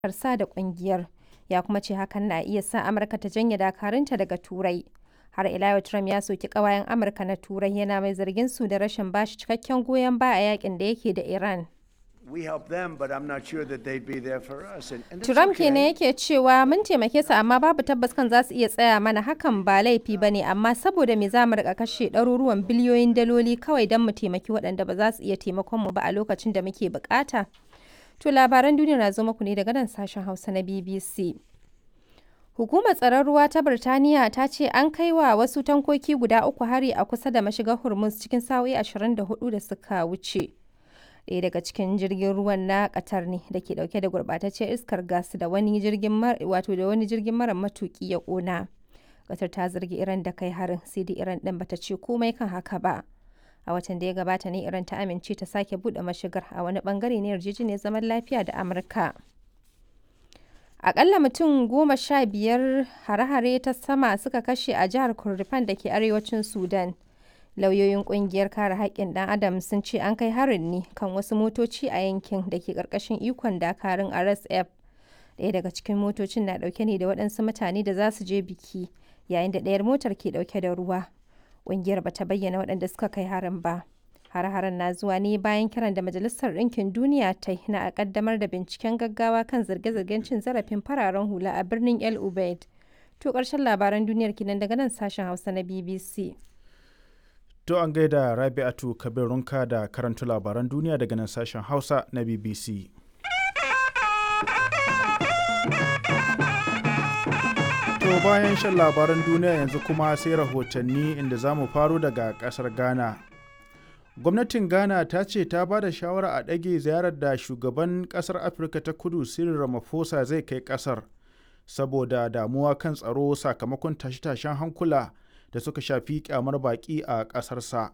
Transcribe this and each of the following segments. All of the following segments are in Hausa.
sa da ƙungiyar, ya kuma ce hakan na iya sa Amurka ta janye dakarunta daga Turai. Har ila yau Trump ya soki ƙawayen Amurka na Turai yana mai zargin su da rashin bashi cikakken goyon baya a yakin da yake da Iran. Trump kenan yake cewa mun taimake su amma babu tabbas kan za su iya tsaya mana hakan ba laifi ba ne amma saboda me za mu rika kashe ɗaruruwan biliyoyin daloli kawai don mu taimaki waɗanda ba za su iya taimakon mu ba a lokacin da muke bukata. To labaran duniya na zo muku ne daga nan sashen Hausa na BBC. Hukumar tsaron ruwa ta Birtaniya ta ce an kai wa wasu tankoki guda uku hari a kusa da mashigar Hormuz cikin sa'o'i 24 da suka wuce. ɗaya daga cikin jirgin ruwan na Qatar ne da ke dauke da gurbataccen iskar gas da wani jirgin wato da wani jirgin mara matuki ya kona. Qatar ta zargi Iran da kai harin sai dai Iran din bata ce komai kan haka ba. A watan da ya gabata ne Iran ta amince ta sake bude mashigar a wani bangare na yarjejeniyar zaman lafiya da Amurka. Akalla mutum goma sha biyar hare-hare ta sama suka kashe a jihar Kurdifan da ke arewacin Sudan. lauyoyin kungiyar kare haƙƙin ɗan adam sun ce an kai harin ne kan wasu motoci a yankin da ke ƙarƙashin ikon dakarun rsf ɗaya daga cikin motocin na ɗauke ne da waɗansu mutane da za su je biki yayin da ɗayar motar ke ɗauke da ruwa ƙungiyar ba ta bayyana waɗanda suka kai harin ba har-haren na zuwa ne bayan kiran da majalisar ɗinkin duniya ta na a ƙaddamar da binciken gaggawa kan zarge-zargen cin zarafin fararen hula a birnin el ubaid to ƙarshen labaran duniyar kinan daga nan sashen hausa na bbc To an gaida Rabi'atu Kabirunka da karanta labaran duniya daga nan sashen Hausa na BBC. To bayan shan labaran duniya yanzu kuma sai rahotanni inda za mu faro daga ƙasar Ghana. Gwamnatin Ghana ta ce ta ba da shawara a ɗage ziyarar da shugaban ƙasar Afirka ta kudu Cyril Ramaphosa zai kai ƙasar saboda damuwa kan tsaro sakamakon tashe-tashen hankula. da suka shafi kyamar baƙi a ƙasarsa.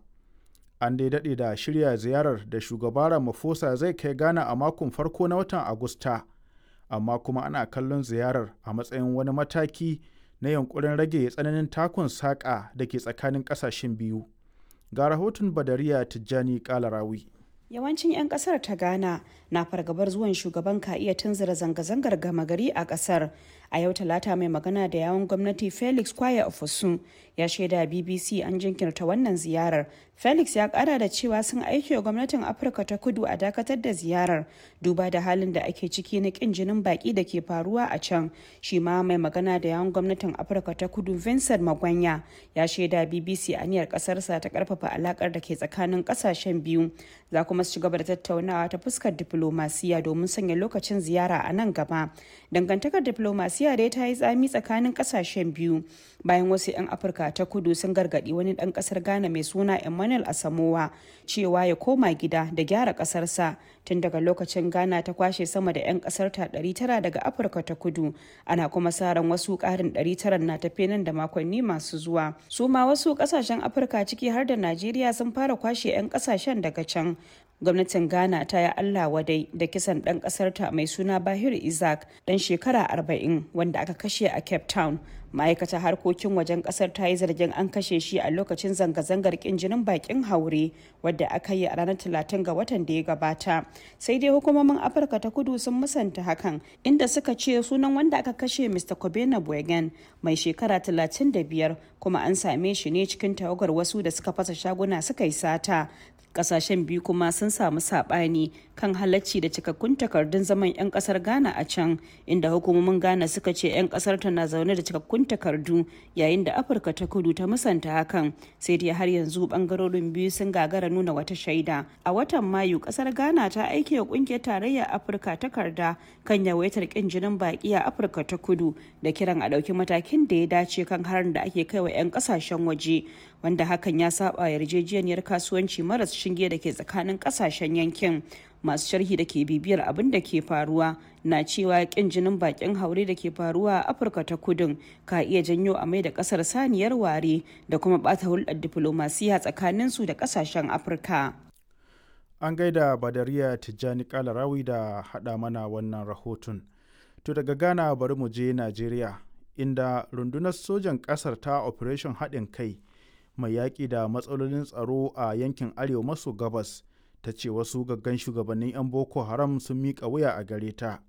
An dai daɗe da shirya ziyarar da shugaba Ramaphosa zai kai Ghana a makon farko na watan Agusta, amma kuma ana kallon ziyarar a matsayin wani mataki na yankurin rage tsananin takun saƙa da ke tsakanin ƙasashen biyu. Ga rahoton Badariya Tijjani Kalarawi. Yawancin 'yan kasar ta Ghana na fargabar zuwan shugaban ka iya tunzura zanga-zangar gama gari a kasar. A yau talata mai magana da yawon gwamnati Felix Kwaya Ofosun ya shaida BBC an jinkirta wannan ziyarar. Felix ya kara da cewa sun aiki wa gwamnatin Afirka ta kudu a dakatar da ziyarar duba da halin da ake ciki na kin jinin baki da ke faruwa a can. Shi ma mai magana da yawon gwamnatin Afirka ta kudu Vincent Magwanya ya shaida BBC aniyar kasarsa ta karfafa alakar da ke tsakanin kasashen biyu. Za kuma su ci gaba da tattaunawa ta fuskar diplomasiya domin sanya lokacin ziyara a nan gaba. Dangantakar diplomasiya dai ta yi tsami tsakanin kasashen biyu bayan wasu 'yan Afirka ta kudu sun gargadi wani dan kasar Ghana mai suna Emmanuel Asamowa cewa ya koma gida da gyara kasarsa tun daga lokacin Ghana ta kwashe sama da 'yan kasar ta 900 daga Afirka ta kudu ana kuma sa ran wasu karin 900 na tafe nan da makonni masu zuwa. Su ma wasu kasashen Afirka ciki har da Najeriya sun fara kwashe 'yan kasashen daga can gwamnatin ghana ta yi allah wadai da kisan ɗan ƙasarta mai suna bahir isaac ɗan shekara 40 wanda aka kashe a cape town ma'aikatar harkokin wajen kasar ta yi zargin an kashe shi a lokacin zanga-zangar kin jinin bakin haure wadda aka yi a ranar talatin ga watan da ya gabata sai dai hukumomin afirka ta kudu sun musanta hakan inda suka ce sunan wanda aka kashe mr kobena bwegen mai shekara 35 kuma an same shi ne cikin tawagar wasu da suka fasa shaguna suka yi sata kasashen biyu kuma sun samu sabani kan halacci da cikakkun takardun zaman 'yan kasar ghana a can inda hukumomin ghana suka ce 'yan kasar ta na zaune da cikakkun takardu yayin da afirka ta kudu ta musanta hakan sai dai har yanzu bangarorin biyu sun gagara nuna wata shaida a watan mayu kasar ghana ta aike wa kungiyar tarayyar afirka takarda kan yawaitar kin jinin baki a afirka ta kudu da kiran a ɗauki matakin da ya dace kan harin da ake kai wa 'yan kasashen waje wanda hakan ya saba yarjejeniyar kasuwanci maras shinge da ke tsakanin kasashen yankin masu sharhi da ke bibiyar abin da ke faruwa na cewa kin jinin bakin haure da ke faruwa a afirka ta kudin ka iya janyo a mai da kasar saniyar ware da kuma bata hulɗar diflomasiya tsakanin su da kasashen afirka an gaida badariya tijjani kalarawi da haɗa mana wannan rahoton to daga ghana bari mu je najeriya inda rundunar sojan ƙasar ta operation haɗin kai mai yaƙi da matsalolin tsaro a yankin arewa maso gabas ta ce wasu gaggan shugabannin 'yan boko haram sun miƙa wuya a gare ta